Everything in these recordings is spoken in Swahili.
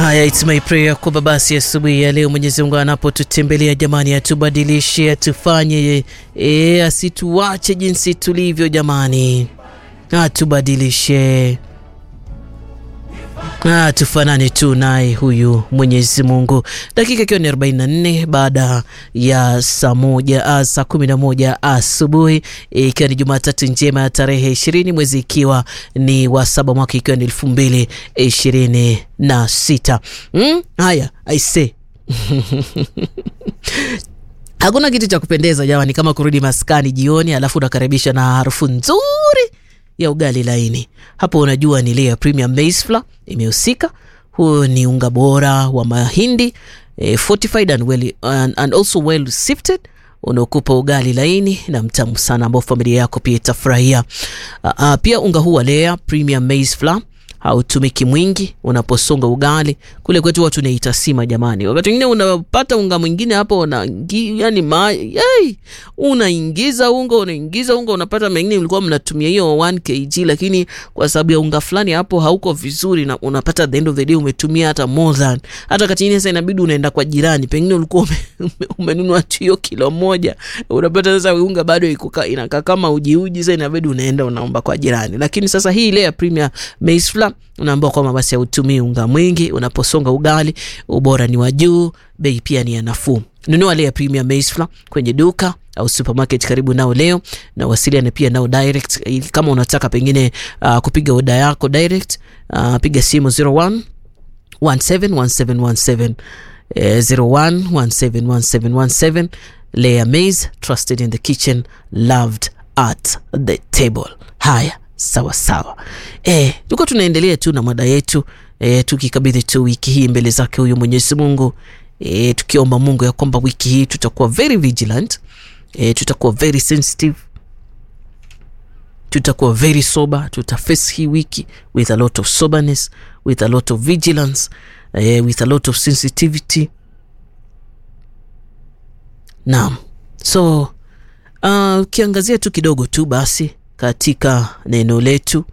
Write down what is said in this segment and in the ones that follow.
Haya, it's my prayer kwamba basi asubuhi ya leo Mwenyezi Mungu anapotutembelea jamani, atubadilishe, atufanye e, asituache jinsi tulivyo jamani, atubadilishe Ah, tufanane tu naye huyu Mwenyezi Mungu. Dakika ikiwa ni 44 baada ya saa moja ah, saa kumi na moja asubuhi ikiwa ni Jumatatu njema ya tarehe ishirini mwezi ikiwa ni wa saba mwaka ikiwa ni elfu mbili ishirini na sita. Mm? Haya, aise Hakuna kitu cha kupendeza jamani kama kurudi maskani jioni, alafu unakaribisha na harufu nzuri ya ugali laini. Hapo unajua ni ile ya Premium Maize Flour imehusika. Huo ni unga bora wa mahindi eh, fortified and, well, and, and also well sifted unaokupa ugali laini na mtamu sana ambao familia yako pia itafurahia. Uh, uh, pia unga huu wa Lea Premium Maize Flour hautumiki mwingi unaposonga ugali. Kule kwetu watu naita sima jamani. Wakati mwingine unapata unga mwingine hapo una yani ma, yay, unaingiza unga unaingiza unga unapata mengine mlikuwa mnatumia hiyo 1 kg, lakini kwa sababu ya unga fulani hapo hauko vizuri, na unapata at the end of the day umetumia hata more than hata kati nyingine. Sasa inabidi unaenda kwa jirani, pengine ulikuwa ume, ume, umenunua tu hiyo kilo moja, unapata sasa unga bado iko inakaa kama uji uji, sasa inabidi unaenda unaomba kwa jirani. Lakini sasa hii ile ya Premium Maize Flour unaambiwa kwamba basi hautumii unga mwingi unaposonga ugali, ubora ni wa juu, bei pia ni ya nafuu. Nunua ile ya Premium Maize Flour kwenye duka au supermarket karibu nao leo, na wasiliana pia nao direct. Kama unataka pengine uh, kupiga oda yako direct, uh, piga simu 01 171717 eh, 01 171717. Lea Maize, trusted in the kitchen, loved at the table. Haya, sawa sawa. Eh, tuko tunaendelea tu na mada yetu eh, tukikabidhi tu wiki hii mbele zake huyu Mwenyezi Mungu eh, tukiomba Mungu ya kwamba wiki hii tutakuwa very vigilant eh, tutakuwa very sensitive, tutakuwa very sober, tutaface hii wiki with a lot of soberness, with a lot of vigilance eh, with a lot of sensitivity. Naam, so ukiangazia uh, tu kidogo tu basi katika neno letu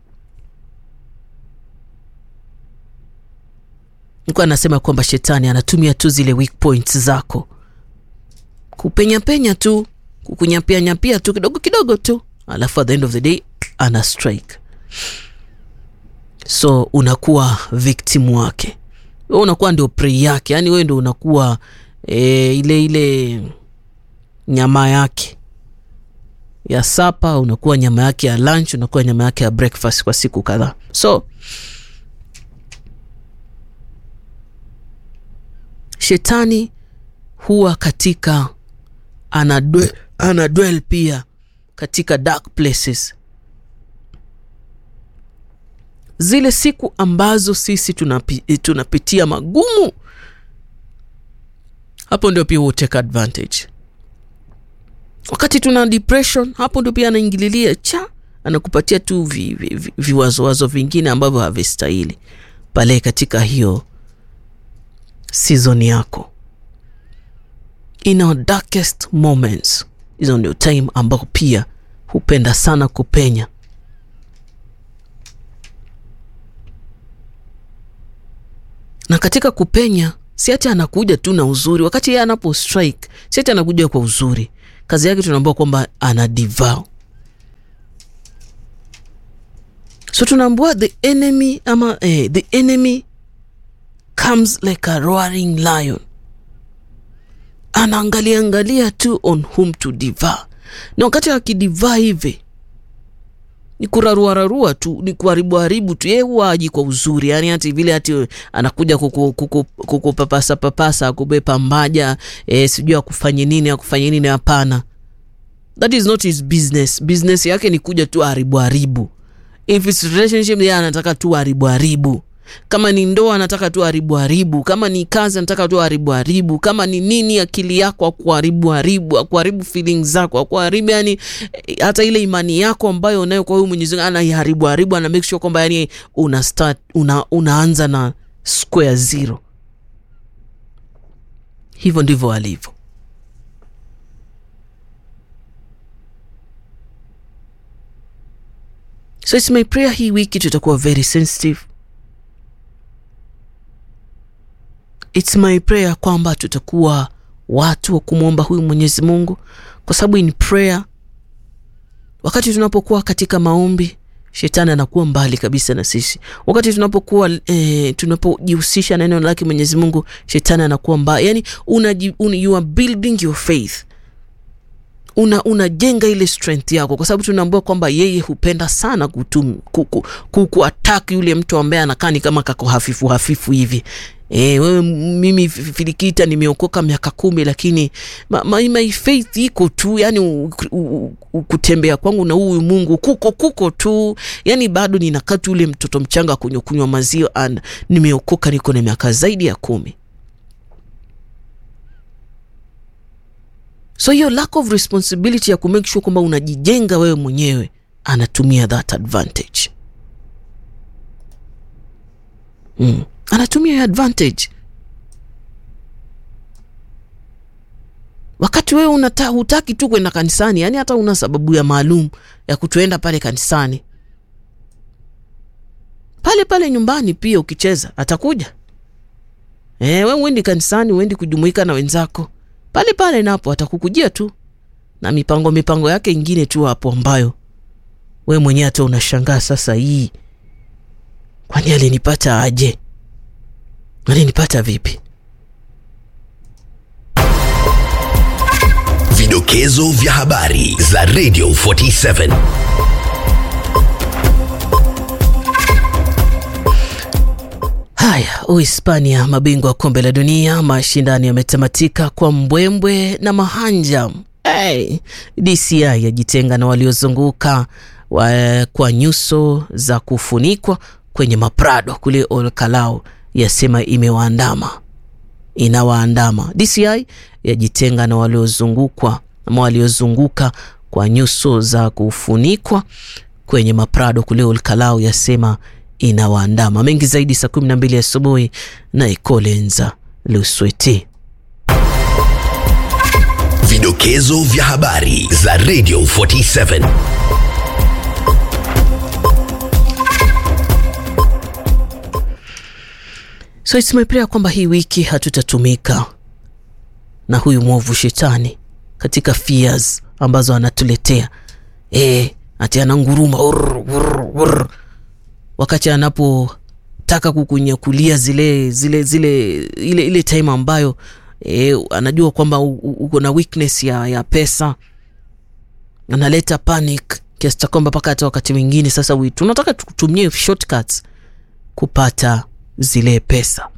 nikuwa anasema kwamba shetani anatumia tu zile weak points zako kupenya penya tu kukunyapia tu kidogo kidogo tu, alafu at the end of the day ana strike, so unakuwa victim wake, wewe unakuwa ndio prey yake, yani wewe ndio unakuwa e, ile ile nyama yake ya sapa, unakuwa nyama yake ya lunch, unakuwa nyama yake ya breakfast kwa siku kadhaa. So shetani huwa katika anadwell, anadwell pia katika dark places, zile siku ambazo sisi tunapi, tunapitia magumu, hapo ndio pia hutake advantage wakati tuna depression, hapo ndio pia anaingililia cha anakupatia tu viwazowazo vi, vi, vi vingine ambavyo havistahili pale katika hiyo season yako. In our darkest moments, hizo ndio time ambao pia hupenda sana kupenya. Na katika kupenya, si ati anakuja tu na uzuri. Wakati yeye anapo strike, si ati anakuja kwa uzuri kazi yake tunaambiwa kwamba ana devour. So tunaambiwa the enemy ama eh, the enemy comes like a roaring lion, anaangalia angalia tu on whom to devour, na wakati akidivaa hivi ni kuraruararua tu, ni kuharibu haribu tu. Yeye huwa aji kwa uzuri, yani hati vile hati anakuja kukupapasa kuku, papasa akubepa mbaja e, sijui akufanye nini akufanye nini. Hapana, that is not his business. Business yake ni kuja tu haribu haribu. If it's relationship, yeye anataka tu haribu haribu. Kama ni ndoa anataka tu haribu haribu. Kama ni kazi anataka tu haribu haribu. Kama ni nini, akili yako akuharibu haribu, akuharibu feelings zako, akuharibu yani hata ile imani yako ambayo unayo kwa huyu Mwenyezi Mungu anaiharibu haribu, ana make sure kwamba yani una start una, unaanza na square zero. Hivyo ndivyo alivyo. So it's my prayer hii wiki tutakuwa very sensitive its my prayer kwamba tutakuwa watu wa kumwomba huyu mwenyezi mungu kwa sababu in prayer wakati tunapokuwa katika maombi shetani anakuwa mbali kabisa na sisi wakati tunapokuwa eh, tunapojihusisha na neno lake mwenyezi mungu shetani anakuwa mbali yani una, una, you are building your faith una unajenga ile strength yako kwa sababu tunaambua kwamba yeye hupenda sana kutum, kuku, kuku attack yule mtu ambaye anakaa ni kama kako hafifu hafifu hivi E, wewe mimi filikita nimeokoka miaka kumi lakini ma, ma, my faith iko tu yani u, u, u, kutembea kwangu na huyu mungu kuko kuko tu yani bado ninakaa tu ule mtoto mchanga kunywa kunywa maziwa and nimeokoka niko na miaka zaidi ya kumi so hiyo lack of responsibility ya kumake sure kwamba unajijenga wewe mwenyewe anatumia that advantage mm. anatumia hiyo advantage wakati wewe unata, hutaki tu kwenda kanisani yani hata una sababu ya maalum ya kutoenda pale kanisani pale pale nyumbani pia ukicheza atakuja e, we uendi kanisani uendi kujumuika na wenzako pale pale napo atakukujia tu na mipango mipango yake ingine tu hapo ambayo we mwenyewe hata unashangaa sasa hii kwani alinipata aje alinipata vipi Vidokezo vya habari za Radio 47. Haya, Uhispania, mabingwa wa kombe la dunia, mashindano yametamatika kwa mbwembwe na mahanja. Hey, DCI yajitenga na waliozunguka wa, kwa nyuso za kufunikwa kwenye maprado kule Olkalau, yasema imewaandama inawaandama. DCI yajitenga na waliozungukwa ama waliozunguka kwa nyuso za kufunikwa kwenye maprado kule Olkalau, yasema inawaandama. Mengi zaidi saa kumi na mbili asubuhi na Ikolenza Lusweti. Vidokezo vya habari za Radio 47. So it's my prayer kwamba hii wiki hatutatumika na huyu mwovu shetani katika fears ambazo anatuletea e, ati ananguruma urr, urr, urr. wakati anapotaka kukunyakulia zile zile zile ile, ile time ambayo e, anajua kwamba uko na weakness ya, ya pesa analeta panic kiasi cha kwamba mpaka hata wakati mwingine sasa we, tunataka tutumie shortcuts kupata zile pesa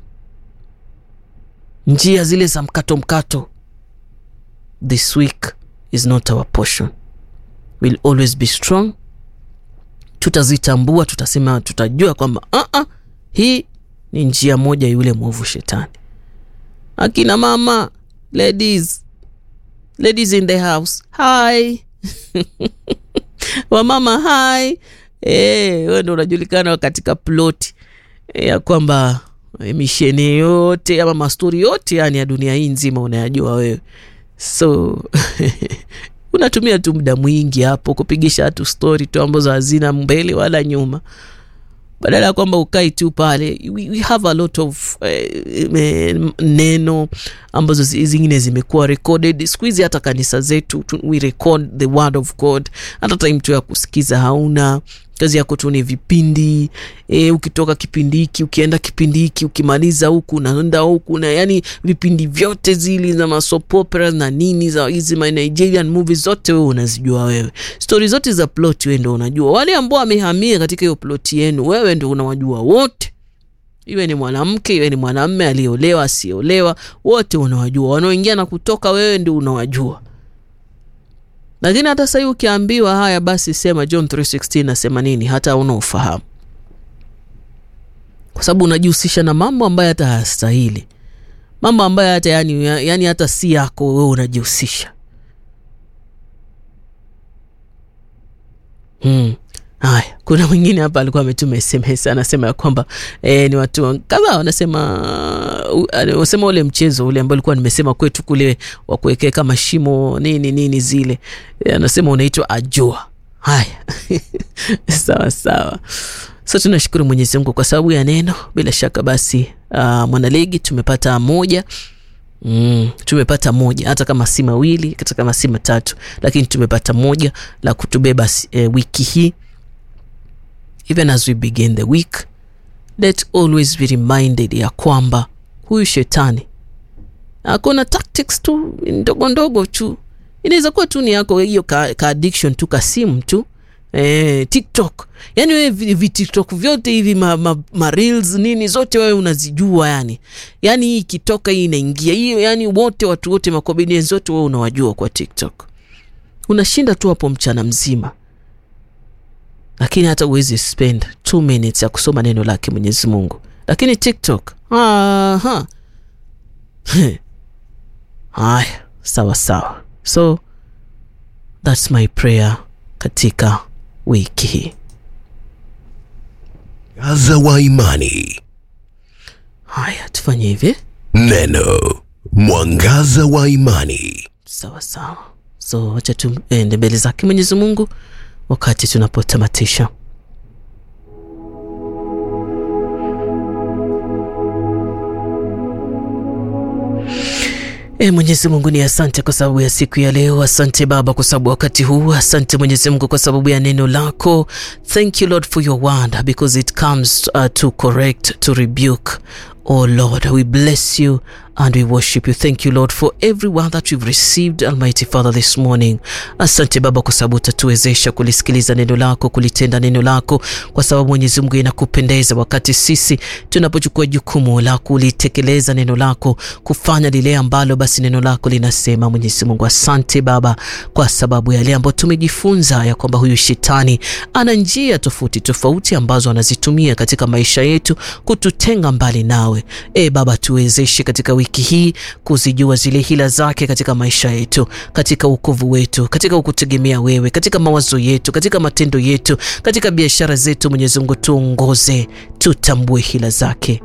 njia zile za mkato mkato this week is not our portion will always be strong tutazitambua tutasema tutajua kwamba uh-uh, hii ni njia moja yule mwovu shetani akina mama ladies ladies in the house hi wamama hi hey, we ndo unajulikana katika ploti ya kwamba misheni yote ama mastori yote yani ya dunia hii nzima unayajua wewe so unatumia tu muda mwingi hapo kupigisha hatu stori tu ambazo hazina mbele wala nyuma badala ya kwamba ukai tu pale we, we have a lot of eh, neno ambazo zingine zimekuwa recorded siku hizi hata kanisa zetu we record the word of god hata time tu ya kusikiza hauna kazi yako tu ni vipindi e, ukitoka kipindi hiki ukienda kipindi hiki ukimaliza huku unaenda huku na yani vipindi vyote zili za masopopera na nini za hizi ma nigerian movies zote wewe unazijua wewe stori zote za plot wewe ndo unajua wale ambao wamehamia katika hiyo plot yenu wewe ndo unawajua wote iwe ni mwanamke iwe ni mwanamme aliyeolewa asiyeolewa wote unawajua wanaoingia na kutoka wewe ndio unawajua lakini hata sahii ukiambiwa haya basi sema john 316 nasema nini hata una ufahamu kwa sababu unajihusisha na mambo ambayo hata hayastahili mambo ambayo hata yani, yani hata si yako wewe unajihusisha hmm. haya kuna mwingine hapa alikuwa ametuma sms anasema ya kwamba e, ni watu kadhaa wanasema wasema ule mchezo ule ambao ulikuwa nimesema kwetu kule wa kuwekea kama shimo nini nini zile e, anasema unaitwa ajua haya sawa sawa So tunashukuru Mwenyezi Mungu kwa sababu ya neno. Bila shaka basi, uh, mwanaligi tumepata moja Mm, tumepata moja hata kama si mawili hata kama si matatu, lakini tumepata moja la kutubeba eh, wiki hii. Even as we begin the week, let always be reminded ya kwamba huyu shetani akona tactics tu ndogo ndogo tu, inaweza kuwa tu ni yako hiyo ka, ka addiction tu ka simu tu eh, TikTok yani wewe vi TikTok vyote hivi ma, ma, ma reels nini zote wewe unazijua yani, yani hii ikitoka hii inaingia hiyo, yani wote watu wote makomedian zote wewe unawajua kwa TikTok, unashinda tu hapo mchana mzima, lakini hata uwezi spend 2 minutes ya kusoma neno lake Mwenyezi Mungu, lakini TikTok aha haya, sawa sawa, so that's my prayer katika wiki hii. Mwangaza wa imani. Haya, tufanye hivi. Neno mwangaza wa imani. Sawa sawa, so wacha tuende mbele zake Mwenyezi Mungu wakati tunapotamatisha. E, Mwenyezi Mungu ni asante kwa sababu ya siku ya leo. Asante Baba kwa sababu wakati huu. Asante Mwenyezi Mungu kwa sababu ya neno lako. Thank you Lord for your word because it comes uh, to correct, to rebuke. Oh Lord, we bless you and we worship you. Thank you Lord for every word that we've received, Almighty Father, this morning. Asante Baba kwa sababu utatuwezesha kulisikiliza neno lako, kulitenda neno lako, kwa sababu Mwenyezi Mungu inakupendeza wakati sisi tunapochukua jukumu la kulitekeleza neno lako, kufanya lile ambalo basi neno lako linasema. Mwenyezi Mungu, asante Baba kwa sababu yale ambayo tumejifunza ya kwamba huyu shetani ana njia tofauti tofauti ambazo anazitumia katika maisha yetu kututenga mbali nawe. E Baba, tuwezeshe katika wiki hii kuzijua zile hila zake katika maisha yetu, katika wokovu wetu, katika kukutegemea wewe, katika mawazo yetu, katika matendo yetu, katika biashara zetu. Mwenyezi Mungu, tuongoze, tutambue hila zake.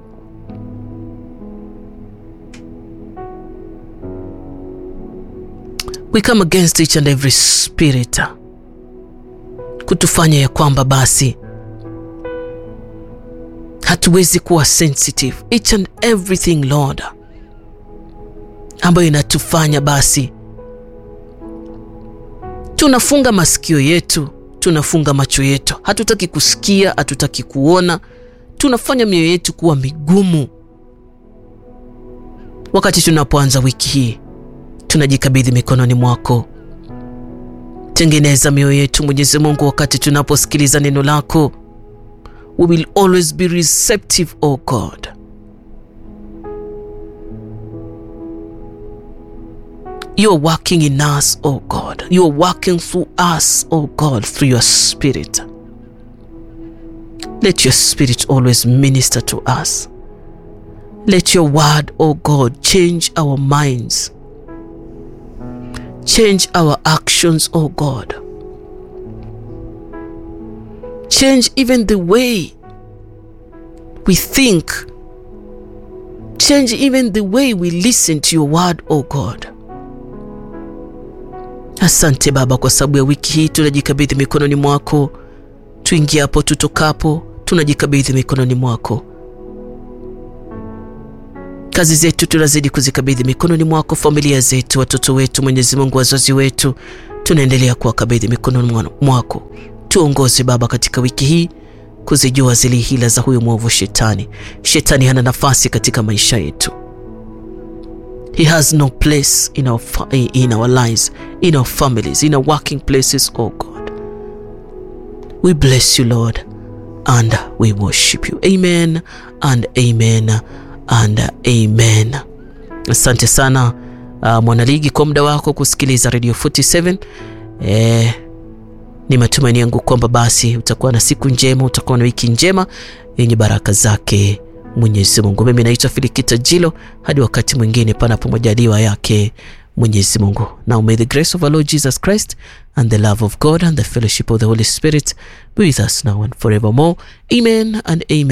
We come against each and every spirit kutufanya ya kwamba basi hatuwezi kuwa sensitive each and everything Lord, ambayo inatufanya basi tunafunga masikio yetu, tunafunga macho yetu, hatutaki kusikia, hatutaki kuona, tunafanya mioyo yetu kuwa migumu. Wakati tunapoanza wiki hii, tunajikabidhi mikononi mwako. Tengeneza mioyo yetu Mwenyezi Mungu, wakati tunaposikiliza neno lako We will always be receptive, O God. You are working in us, O God. You are working through us, O God, through your Spirit. Let your Spirit always minister to us. Let your word, O God, change our minds, change our actions, O God. Change even the way we think. Change even the way we listen to your word, O God. Asante Baba kwa sababu ya wiki hii tunajikabidhi mikononi mwako. Tuingiapo tutokapo, tunajikabidhi mikononi mwako. Kazi zetu tunazidi kuzikabidhi mikononi mwako, familia zetu, watoto wetu, Mwenyezi Mungu, wazazi wetu, tunaendelea kuwakabidhi mikononi mwako. Tuongoze Baba katika wiki hii kuzijua zile hila za huyo mwovu Shetani. Shetani hana nafasi katika maisha yetu. He has no place in our, in our lives, in our families, in our working places, oh God. We bless you Lord and we worship you. Amen and amen and amen. Asante sana uh, mwanaligi kwa muda wako kusikiliza Radio 47 eh, ni matumaini yangu kwamba basi utakuwa na siku njema, utakuwa na wiki njema yenye baraka zake Mwenyezi Mungu. Mimi naitwa Filikita Jilo, hadi wakati mwingine, panapo majaliwa yake Mwenyezi Mungu. Now may the grace of our Lord Jesus Christ and the love of God and the fellowship of the Holy Spirit be with us now and forevermore. Amen and amen.